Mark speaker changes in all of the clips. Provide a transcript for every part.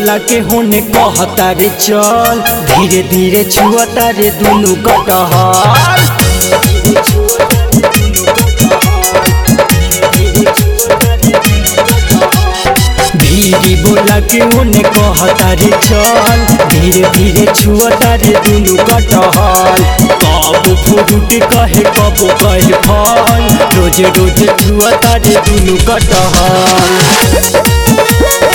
Speaker 1: बोला के होने कहता रे चल धीरे धीरे छुअता रे दुनु कटहल धीरे बोला के होने कहता रे चल धीरे धीरे छुअता रे दुनु कटहल कब फ्रूट कहे कब कहे फल रोज रोज छुअता रे दुनु कटहल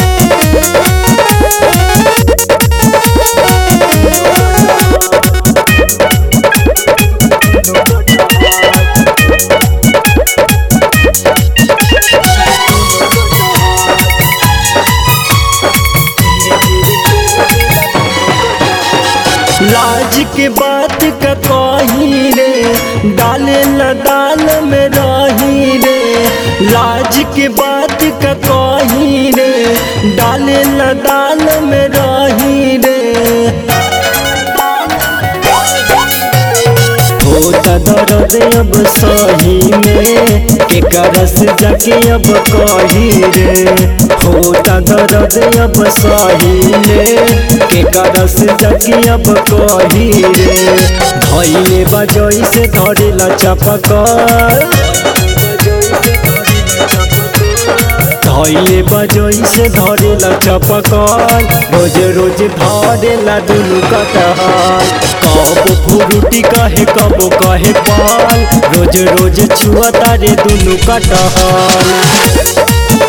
Speaker 1: लाज के बात का कही रे डाले ल दाल में रही रे लाज के बात का कही रे डाले ल दाल में रही रे होता दर्द अब सही में के करस जाके अब कही रे होता दर्द अब सही में के करस जाके अब कही रे धैले बजई से धरेला चपकर धैले बजई से धरेला चपकर रोज रोज धरेला दुनु कटहल कब फुरुटी कहे कब कहे पाल रोज रोज छुअता रे दुनु कटहल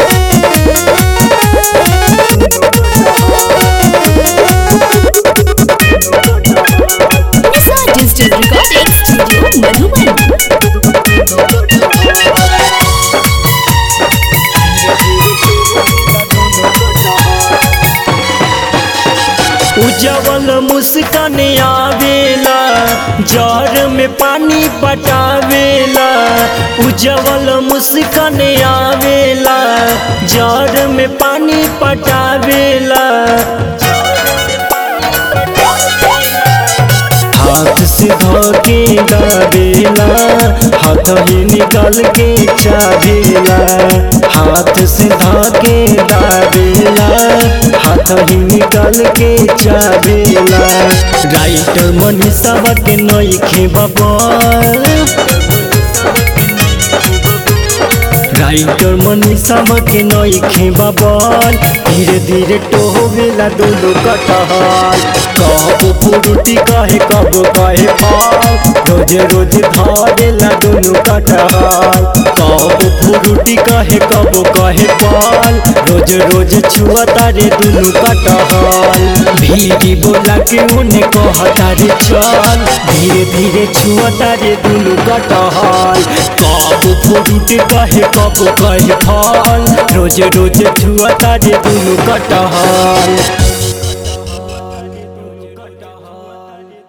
Speaker 2: Nisa Digital Recording Studio Madhuban.
Speaker 1: उजवल मुस्कान आवेला जर में पानी पटावेला उजवल मुस्कान आवेला जर में पानी पटावेला हाथ से धोके गावेला हाथ ही निकाल के चावेला हाथ से धोके दावेला हाथ ही निकाल के चावेला राइटर मनीषा के नईखे बबल राइटर मनीषा के नईखे बबल धीरे धीरे टोहवेला दोनों कटहल कब फुरुटी कहे कब कहे फल रोज रोज धरेला दोनों कटहल कब फुरुटी कहे कब कहे फल रोज रोज छुअता रे दुनु कटहल भीड़ी बोला के उन्हें कहता रे चल धीरे धीरे छुअता रे दुनु कटहल कब फुरुटी कहे कब कहे फल रोज रोज छुअता रे दुनु कटहल